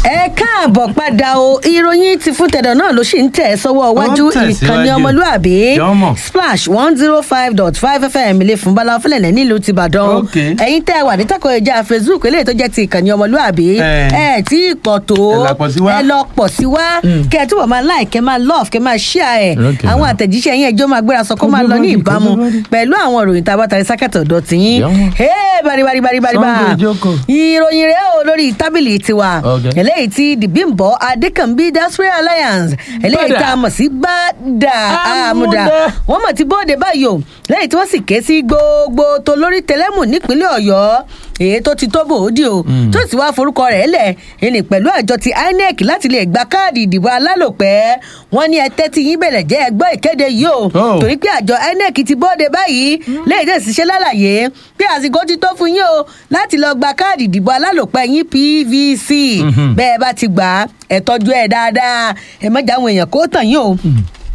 ẹ káàbọ̀ padà o ìròyìn ti fún tẹ̀dọ̀ náà ló sì ń tẹ̀ sọ́wọ́ iwájú Ó ń tẹ̀síwájú. ìkànnì ọmọlúàbí Jọ́mọ̀. splash one zero five dot five fm ilé fún bala fúlẹ̀lẹ̀ nílùú tìbàdàn Ok. ẹ̀yin tẹ́ ẹ wà ní tako ìjà facebook eléyìí tó jẹ́ ti ìkànnì ọmọlúàbí Eh. ẹ tí ì pọ̀ tó Ẹ là pọ̀ sí wá. ẹ lọ pọ̀ sí wá kẹ́ ẹ túbọ̀ máa like kẹ́ máa love kẹ́ máa share ẹ̀ Ok. àwọn àtẹ̀jíṣẹ́ yín ẹjọ́ máa gbéra sọ kó máa lọ ní Kójú bọ́dì, ìbámu kójú bọ́dì. pẹ̀lú àwọn ìròyìn tá a bá tari sákẹ́tọ̀ ọ̀dọ̀ tìyín Jọ́mọ̀. Hey, bari bari bari bari bá Sunday Ijoko. ìròyìn rẹ o lórí tábìlì tiwa Okay. eléyìí tí the bimbo adekanbi diaspora alliance eléyìí Bada. tá a mọ̀ sí bàdà àmúdà Àmúdá. wọ́n mọ̀ tí bóde báyìí o lẹ́yìn tí wọ́n sì ké sí gbogbo tó lórí tẹlẹ́mù nípínlẹ̀ ọ̀yọ́ èyí tó ti tó bòódì o tó sì wá forúkọ rẹ̀ lẹ̀ ẹni pẹ̀lú àjọ ti inec láti lè gba káàdì ìdìbò alálòpẹ́ wọ́n ní ẹ tẹ́tí yín bẹ̀rẹ̀ jẹ́ ẹgbọ́ ìkéde yìí o Oh. torí pé àjọ inec ti bóde báyìí lẹ́yìn tẹ̀sí ṣe lálàyé pé àsìkò ti tó fún yín o láti lọ gba káàdì ìdìbò alálòpẹ́ yín pvc bẹ́ẹ̀ bá ti gbà á ẹ tọ́jú ẹ̀ dáadáa ẹ mọ̀jà àwọn èèyàn kó tàn yín o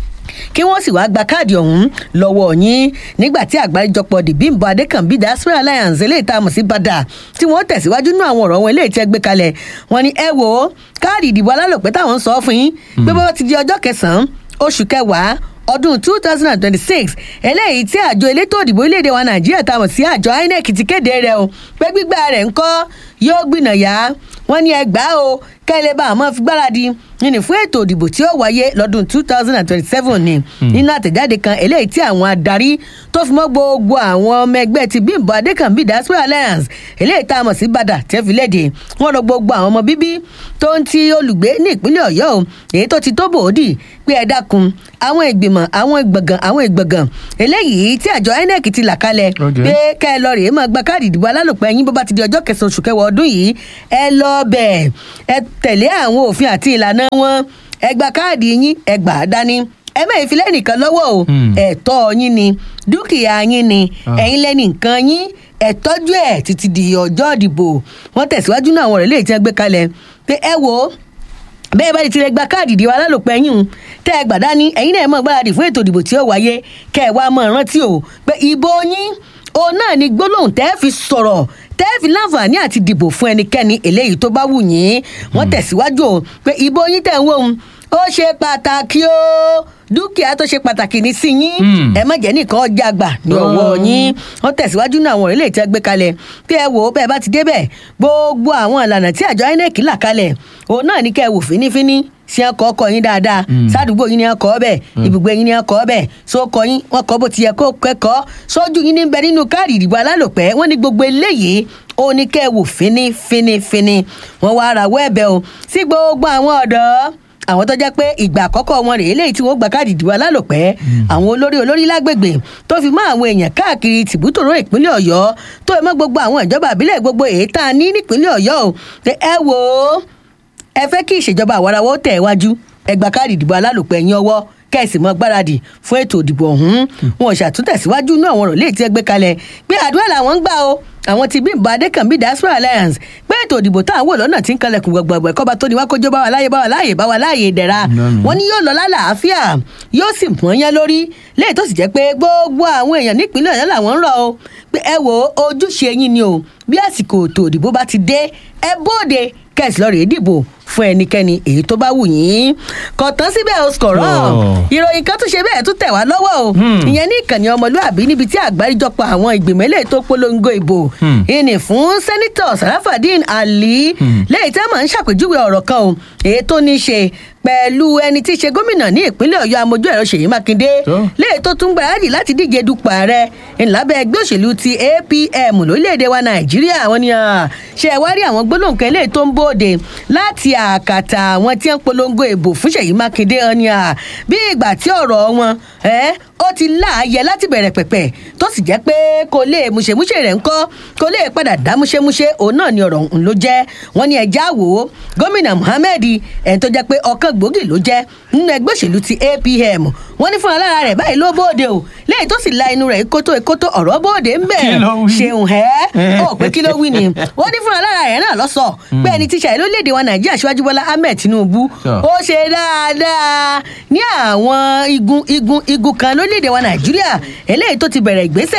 kí wọ́n sì wáá gba káàdì ọ̀hún lọ́wọ́ yín nígbà tí àgbáríjọpọ̀ the bimbo adekanbi diaspora alliance eléyìí tá a mọ̀ sí bàdà tí wọ́n tẹ̀síwájú nínú àwọn ọ̀rọ̀ wọn eléyìí tí ẹ gbé kalẹ̀ wọ́n ní ẹ wò ó káàdì ìdìbò alálòpẹ́ táwọn ń sọ fún yín pé bọ́wọ́ ti di ọjọ́ kẹsàn-án oṣù kẹwàá ọdún two thousand and twenty-six eléyìí tí àjọ elétò òdìbò orílẹ̀-èdè wa nàìjíríà tá a mọ̀ sí àjọ inec ti kéde rẹ̀ o pé gbígbà rẹ̀ ńkọ́ yóò gbìnàyà wọ́n ní ẹgbàá o kẹ́lẹ́ bá àmọ́ fi gbáradì nínú fún ètò òdìbò tí ó wáyé lọ́dún two thousand and twenty-seven ni nínú àtẹ̀jáde kan eléyìí tí àwọn adarí tó fi mọ́ gbogbo àwọn ọmọ ẹgbẹ́ ti bímbọ adékànbí diaspora alliance eléyìí tá a mọ̀ sí bàdà tẹ́ fi léde wọ́n rọ gbogbo àwọn ọmọ bíbí tó ń ti olùgbé ní ìpínlẹ̀ ọ̀yọ́ o èyí tó ti tó bòódì pé ẹ dákun àwọn ìgbìmọ̀ àwọn ìgbọ̀ngàn àwọn ìgbọ̀ngàn eléyìí tí àjọ inec ti là kalẹ̀ Okay. pé kẹ́ ẹ lọ rèé máa gba káàdì ìdìbò alálòpẹ́ yín bó bá ti di ọjọ́ kẹsàn-án oṣù kẹwàá ọdún yìí ẹ lọ bẹ̀ ẹ tẹ̀lé àwọn òfin àti ìlànà wọn ẹ gba káàdì yín ẹ gbà á dání ẹ mẹ́rin fi lẹ́nìkan lọ́wọ́ o Hmm. ẹ̀tọ́ yín ni dúkìá yín ni ẹ̀yin lẹ́nì nǹkan yín ẹ tọ́jú ẹ̀ títí di ọjọ́ ìdìbò wọ́n tẹ̀síwájú náà àwọn ọ̀rẹ́ lè ti gbé kalẹ̀ pé ẹ wò ó bẹ́ẹ̀ bá ti tilẹ̀ gba káàdì ìdìbò alálòpẹ́ yín un, tẹ́ ẹ gbàdá ní ẹ̀yin náà mọ̀ gbáradì fún ètò ìdìbò tí ó wáyé kẹ́ ẹ wá mọ̀ rántí o pé ìbò yín òun náà ni gbólóhùn tẹ́ ẹ fi sọ̀rọ̀ tẹ́ ẹ fi láǹfààní àti dìbò fún ẹnikẹ́ni eléyìí tó bá wù yín wọ́n tẹ̀síwájú o pé ìbò yín tẹ̀ ń wò ó ó ṣe pàtàkì o dúkìá tó ṣe pàtàkì ní sí yín Mm. ẹ má jẹ́ nìkan ọjà gbà ní Oh. ọwọ́ yín wọ́n tẹ̀síwájú náà àwọn orílẹ̀ èdè gbé kalẹ̀ pé ẹ wò ó bẹ́ẹ̀ bá ti débẹ̀ gbogbo àwọn ìlànà tí àjọ inec là kalẹ̀ òun náà ní kẹ́ ẹ wò fínífíní sí ẹkọ ọkọ yín dáadáa sádùúgbò yín ní ẹkọ ọbẹ ibùgbé yín ní ẹkọ ọbẹ sókọ yín wọn kọ bó ti yẹ kó kẹkọọ sójú yín ní bẹ nínú káàdì ìdìbò alálòpẹ́ wọn ní gbogbo eléyìí ó ní kẹ́ ẹ wò fínífínífíní wọn wá ara wọ ẹ̀bẹ̀ o sí gbogbo àwọn ọ̀dọ́ àwọn tó jẹ́ pé ìgbà àkọ́kọ́ wọn rèé léyìí tí wọ́n gba káàdì ìdìbò alálòpẹ́ àwọn olórí olórí lágbègbè tó fi mọ́ àwọn èèyàn káàkiri tìbútòrò ìpínlẹ̀ ọ̀yọ́ tó fi mọ́ gbogbo àwọn ìjọba àbílẹ̀ gbogbo èyí tá a ní nípínlẹ̀ ọ̀yọ́ o pé ẹ wò ó ẹ fẹ́ kí ìṣèjọba àwarawọ́ tẹ̀ wájú ẹ gba káàdì ìdìbò alálòpẹ́ yín ọwọ́ kẹ́sì mọ́ gbáradì fún ètò ìdìbò ọ̀hún wọn ò ṣàtúntẹ̀síwájú inú àwọn ọ̀rọ̀ léyìí tí ẹ gbé kalẹ̀ pé àdúrà làwọn ń gbà o àwọn ti bí ìbá adékànbí diaspora alliance pé ètò ìdìbò tá à ń wò lọ́nà tí ń kalẹ̀kùn gbọ̀gbọ̀gbọ̀ ẹ̀kọ́ba tó ní wá kójó bá wa láàyè bá wa láàyè bá wa láàyè ìdẹ̀ra Lọ́nà. wọn ní yóò lọ lálàáfíà yóò sì mọ́ yẹn lórí léyìí tó sì jẹ́ pé gbogbo àwọn èèyàn nípínlẹ̀ ọ̀yọ́ làwọn ń rọ̀ o pé ẹ wo ojúṣe yín ni o bí àsìkò ètò ìdìbò bá ti dé ẹ bóde kẹ́sì lọ́ọ́ rèé dìbò fún ẹnikẹ́ni èyí tó bá wù yín kò tán síbẹ̀ o sọ̀rọ̀ Oh. ìròyìn kan tún ṣe bẹ́ẹ̀ tún tẹ̀ wá lọ́wọ́ o Hmm. ìyẹn ní ìkànnì ọmọlúàbí níbi tí àgbáríjọpọ̀ àwọn ìgbìmọ̀ eléyìí tó polongo ìbò Hmm. ìní fún sẹ́nitọ̀ sarafadin ali lẹ́yìn tí wọ́n máa ń ṣàpèjúwe ọ̀rọ̀ kan o èyí tó ní í ṣe pẹ̀lú ẹni tí í ṣe gómìnà ní ìpínlẹ̀ ọ̀yọ́ amójú ẹ̀rọ ṣèyí mákindé Tó. lẹ́yìn tó tún gbáradì láti díje dupò ààrẹ ńlábẹ́ ẹgbẹ́ òṣèlú ti apm lórílẹ̀‐èdè wa nàìjíríà wọn ni ah, ṣe ẹ wá rí àwọn gbólóhùn kan eléyìí tó ń bòde láti àkàtà àwọn tí ń polongo ìbò fún ṣèyí mákindé wọn ni ah, bí ìgbà tí ọ̀rọ̀ wọn ẹ́ ó ti láàyè láti bẹ̀rẹ̀ pẹ̀pẹ̀ tó sì jẹ́ pé kò lè múṣemúṣe rẹ̀ ńkọ́ kò lè padà dá múṣemúṣe òun náà ni ọ̀rọ̀ òun ló jẹ́ wọ́n ní ẹja wò ó gómìnà muhammed ẹ̀ tó jẹ́ pé ọ̀kan gbòógì ló jẹ́ nínú ẹgbẹ́ òṣèlú ti apm wọ́n ní fúnra lára rẹ̀ báyìí ló bóde o lẹ́yìn tó sì la inú rẹ̀ kótó kótó ọ̀rọ̀ bóde ń bẹ̀ Kí ló wí? ṣeun ẹ́ ó pé kí ló wí ni wọ́n ní fúnra lára rẹ̀ náà lọ́sọ̀ pé ẹni tíṣà ìlú léde wa nàìjíríà síwájú bọ́lá ahmed tinubu Sure. ó ṣe dáadáa ní àwọn igun igun igun kan lórílẹ̀‐èdè wa nàìjíríà eléyìí tó ti bẹ̀rẹ̀ ìgbésẹ̀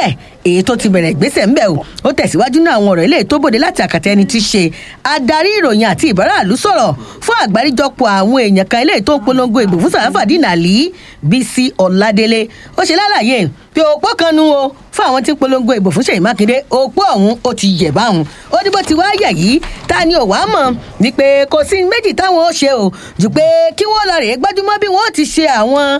èyí tó ti bẹ̀rẹ̀ ìgbésẹ̀ ńbẹ̀ o ó tẹ̀síwájú ní àwọn ọ̀rọ̀ eléyìí tó bòde láti àkàtà ẹni tí í ṣe adarí ìròyìn àti ìbáraàlú sọ̀rọ̀ fún àgbáríjọpọ̀ àwọn èèyàn kan eléyìí tó ń polongo ìbò fún sàráfàdínà àlì bísí ọ̀ládélé ó ṣe lálàyé pé òpó kan nu o fún àwọn tí ń polongo ìbò fún ṣèyí mákindé òpó ọ̀hún ó ti yẹ̀ báwọn ó ní bó ti wá yẹ̀ yìí ta ni ò wá mọ̀ wípé kò sí méjì táwọn ó ṣe o jù pé kí wọ́n lọ rèé gbájúmọ́ bí wọ́n ti ṣe àwọn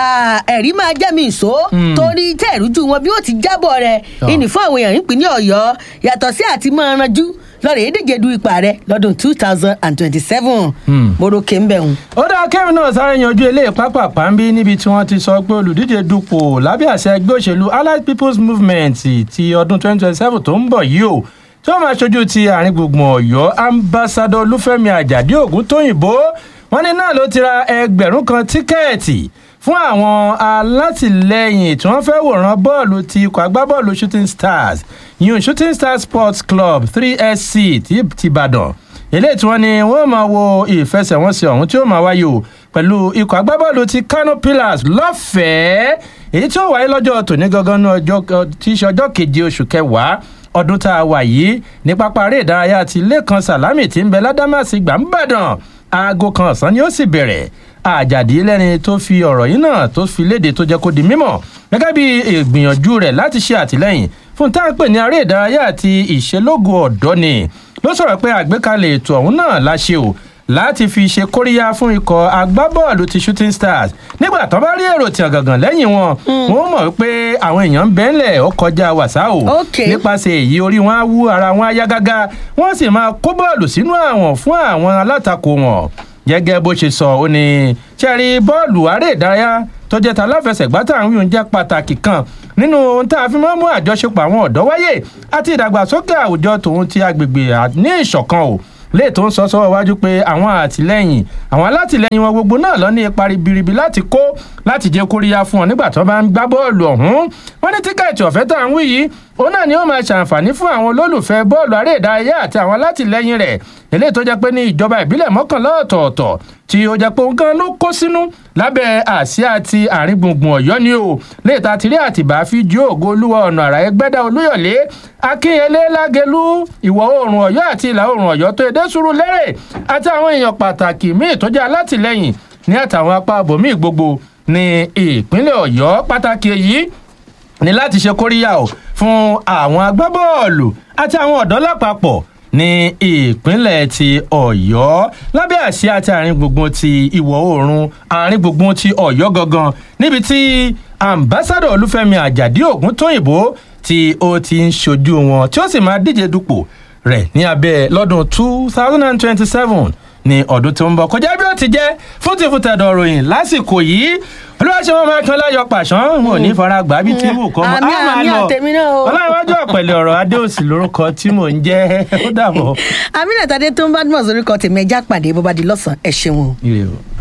ẹ̀rí máa jẹ́ mi ìṣó torí tẹ́ ìrújú wọn bí wọ́n ti jábọ̀ rẹ̀ ìní fún àwọn èèyàn ìpínlẹ̀ ọ̀yọ́ yàtọ̀ sí àti máa ranjú lọ́rọ̀ èdèjì du ipa rẹ̀ lọ́dún two thousand and twenty-seven moroke ń bẹ̀ hùn. ó dáa kẹ́mi náà sáré yanjú eléyìí pápápá ń bí níbi tí wọ́n ti sọ pé olùdíje dupò lábẹ́ àṣẹ ẹgbẹ́ òṣèlú allied people's movement ti ọdún twenty twenty seven tó ń bọ̀ yìí o tí wọ́n máa ṣojú ti àárín gbùngbùn ọ̀yọ́ ambassadọ olúfẹ́mi àjàdí ògún tóyìnbó wọ́n ní náà ló ti ra ẹgbẹ̀rún kan tíkẹ́ẹ̀tì fún àwọn alátìlẹyìn tí wọ́n fẹ́ wòran bọ́ọ̀lù ti ikọ̀ agbábọ́ọ̀lù shooting stars yun shooting stars sports club three sc ti tìbàdàn eléyìí tí wọ́n ní wọ́n máa wo ìfẹsẹ̀wọnsẹ̀ ọ̀hún tí ó máa wáyé o pẹ̀lú ikọ̀ agbábọ́ọ̀lù ti kano pillars lọ́fẹ̀ẹ́ èyí tí ó wáyé lọ́jọ́ tòní gangan ní ọjọ́ tí í ṣe ọjọ́ keje oṣù kẹwàá ọdún tá a wà yìí ní pápá eré ìdárayá ti lẹ́kan sàlámì tí ń bẹ ládàmásì gbàǹbàdàn aago kan ọ̀sán ni ó sì bẹ̀rẹ̀ àjàdí lẹ́ni tó fi ọ̀rọ̀ yìí náà tó fi léde tó jẹ́ kó di mímọ̀ gẹ́gẹ́ bí ìgbìyànjú rẹ̀ láti ṣe àtìlẹ́yìn fún tá à ń pè ní aré ìdárayá àti ìṣelógo ọ̀dọ́ ni ló sọ̀rọ̀ pé àgbékalẹ̀ ètò ọ̀hún náà la ṣe o láti fi ṣe kóríyá fún ikọ̀ agbábọ́ọ̀lù ti shooting stars nígbà tó bá rí èrò tí ọ̀gàngàn lẹ́yìn wọn wọn mọ̀ wípé àwọn èèyàn ń bẹ́ńlẹ̀ ó kọjá wàsá o nípasẹ̀ èyí orí wọn á wú ara wọn á yá gágá wọ́n sì máa kó bọ́ọ̀lù sínú àwọn fún àwọn alátakò wọn gẹ́gẹ́ bó ṣe sọ ó ní ṣẹ́rí bọ́ọ̀lù aré ìdárayá tó jẹ́ ta láfẹsẹ̀gbá tá à ń wí oúnjẹ pàtàkì kan nínú ohun tá a fi máa ń mú àjọṣepọ̀ àwọn ọ̀dọ́ wáyé àti ìdàgbàsókè àwùjọ tòun ti agbègbè ní ìṣọ̀kan o lè tó ń sọ sọ́wọ́ wájú pé àwọn àtìlẹ́yìn àwọn alátìlẹ́yìn wọn gbogbo náà lọ ní ipa ribiribi láti kó láti jẹ́ kóríyá fún ọ nígbà tó bá ń gbá bọ́ọ̀lù ọ̀hún wọ́n ní tíkẹ́ẹ̀tì ọ̀fẹ́ tá à ń wí yìí òun náà ni ó máa ṣàǹfààní fún àwọn olólùfẹ́ bọ́ọ̀lù aré ìdárayá àti àwọn alátìlẹ́yìn rẹ̀ eléyìí tó jẹ́ pé ní ìjọba ìbílẹ̀ mọ́kànlá ọ̀tọ̀ọ̀tọ̀ tí ó jẹ́ pé òun gan ló kó sínú lábẹ́ àsíá ti àárín gbùngbùn ọ̀yọ́ ni o léèta tìrí àtìbá fi jó ògo olúwa ọ̀nà àrà ẹgbẹ́dá olúyọ̀lé akínyẹlé lágẹlú ìwọ̀ oòrùn ọ̀yọ́ àti ìlà oòrùn ọ̀yọ́ tó edé sùúrù lérè àti àwọn èèyàn pàtàkì míì tó jẹ́ alátìlẹ́yìn ní àtàwọn apá abòmíì gbogbo ní ìpínlẹ̀ ọ̀yọ́ pàtàkì èyí ní láti ṣe kóríyá o fún àwọn agbábọ́ọ̀lù àti àwọn ọ̀dọ́ lápapọ̀ ní ìpínlẹ̀ ti ọ̀yọ́ lábẹ́ àsíá àti àárín gbùngbùn ti ìwọ̀ oòrùn àárín gbùngbùn ti ọ̀yọ́ gangan níbi tí ambassadọ olúfẹ́mi àjàdí ògúntóyìnbó tí ó ti ń ṣojú wọn tí ó sì máa díje dupò rẹ̀ ní abẹ́ lọ́dún two thousand and twenty-seven ní ọdún tó ń bọ̀ kọjá bí ó ti jẹ́ fún ti fún tẹ̀dọ̀ ròyìn lásìkò yìí olùwàṣẹ wọn máa kan láyọ pàṣán wọn ò ní fara gbà bí tí wù kọ́ mọ́ àmì àmì àtẹ̀mí náà o. ọlọ́runwájú ọ̀pẹ̀lẹ̀ ọ̀rọ̀ adéòsì lórúkọ tí mò ń jẹ́ ó dàbọ̀. àmì nàtàdé tó ń bá dùn mọ̀ sórí kan tèmi ẹja pàdé bó bá di lọ́sàn-án ẹ̀ ṣeun o. ire o.